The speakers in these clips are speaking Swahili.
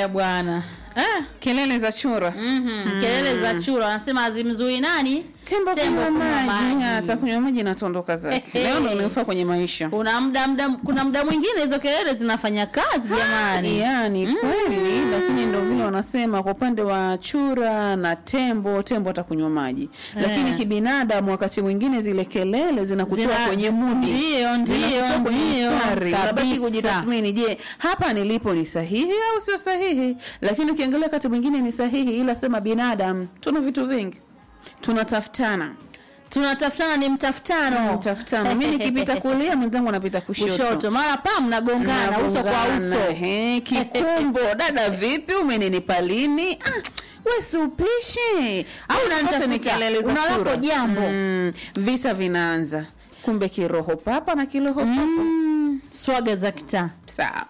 haya bwana ah. kelele za chura mm kelele za chura wanasema hazimzui nani tembo Tembo kunywa kunywa maji maji. atakunywa maji na tondoka zake Ehe. leo ndo unafaa kwenye maisha kuna muda muda kuna muda mwingine hizo kelele zinafanya kazi jamani yani kweli lakini ndo vile wanasema kwa upande wa chura na tembo tembo atakunywa maji lakini Eh. kibinadamu wakati mwingine zile kelele zinakutoa Zina- kwenye mudi ndio, ndio, Zinakutoa kwenye ndio, mstari. unabaki kabisa. kujitathmini je hapa nilipo ni sahihi au sio sahihi lakini ukiangalia wakati mwingine ni sahihi ila sema binadamu tuna vitu vingi tunatafutana tunatafutana ni mtafutano mtafutano mi nikipita kulia mwenzangu anapita kushoto kushoto mara pa mnagongana uso kwa Mnagongana, uso ehe, kikumbo dada vipi umeninipa lini ah, we si upishi Au Zote unanitafuta, ni kelele za unalapo chura. jambo. mm, visa vinaanza kumbe kiroho papa na kiroho papa mm, swaga za kitaa sawa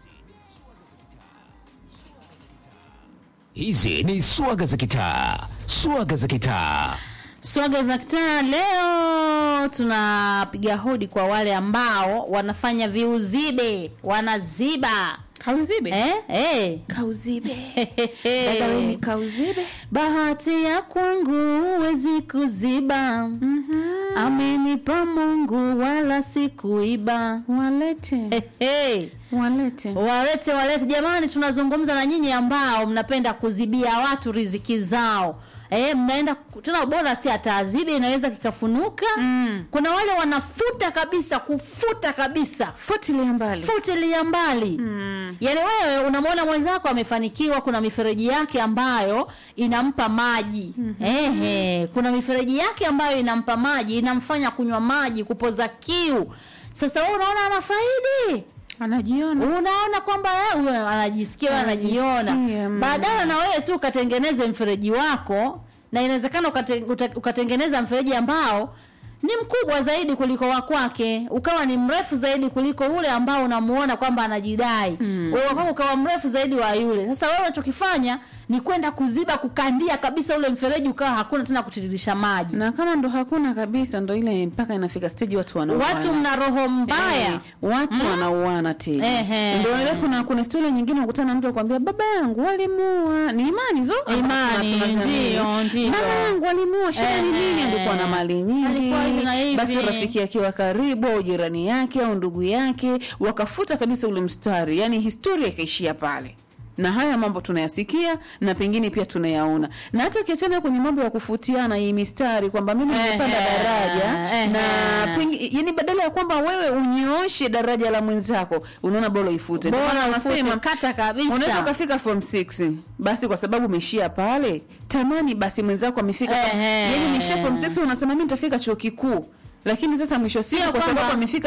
Hizi ni swaga za kitaa, swaga za kitaa. swaga za kitaa leo tunapiga hodi kwa wale ambao wanafanya viuzibe wanaziba kauzibe eh? Eh. kauzibe dada we ni kauzibe bahati ya kwangu huwezi kuziba amenipa mungu wala sikuiba walete hey, hey. walete walete walete jamani tunazungumza na nyinyi ambao mnapenda kuzibia watu riziki zao Eh, mnaenda ku- tena bora si ataazibi inaweza kikafunuka Mm. kuna wale wanafuta kabisa kufuta kabisa futilia mbali futilia mbali Mm. yaani wewe unamwona mwenzako amefanikiwa kuna mifereji yake ambayo inampa maji Ehe, kuna mifereji yake ambayo inampa maji inamfanya kunywa maji kupoza kiu sasa wewe unaona ana faidi anajiona unaona kwamba eh, huyo anajisikia wewe anajiona Anajisikia, mm. badala na wewe tu ukatengeneze mfereji wako na inawezekana ukate, uta- ukatengeneza mfereji ambao ni mkubwa zaidi kuliko wa kwake ukawa ni mrefu zaidi kuliko ule ambao unamuona kwamba anajidai mm. wewe wako ukawa mrefu zaidi wa yule sasa wewe unachokifanya ni kwenda kuziba kukandia kabisa ule mfereji ukawa hakuna tena kutiririsha maji na kama ndo hakuna kabisa ndo ile mpaka inafika stage watu wanauana watu mna roho mbaya Eh, watu wanauana tena Ehe. ndio ile kuna kuna story nyingine ukutana na mtu akwambia baba yangu walimuua ni imani zo Imani, Tuna- tunaziamini. ndio, ndio. mama yangu walimuua shida ni nini Ehe. alikuwa na mali nyingi Alikuwa hivi na hivi. basi rafiki yake wa karibu au jirani yake au ndugu yake wakafuta kabisa ule mstari yani historia ikaishia pale na haya mambo tunayasikia na pengine pia tunayaona na hata ukiachana kwenye mambo ya kufutiana hii mistari kwamba mimi nimepanda Ehe, daraja ehe. na pengi, yani badala ya kwamba wewe unyooshe daraja la mwenzako unaona bora ifute Ndio Bora maana ufute, wanasema kata kabisa. unaweza ukafika form 6 basi kwa sababu umeishia pale tamani basi mwenzako amefika Ehe. yani umeishia form 6 unasema mimi nitafika chuo kikuu lakini sasa mwisho wa siku Sio kwa sababu kwamba- amefika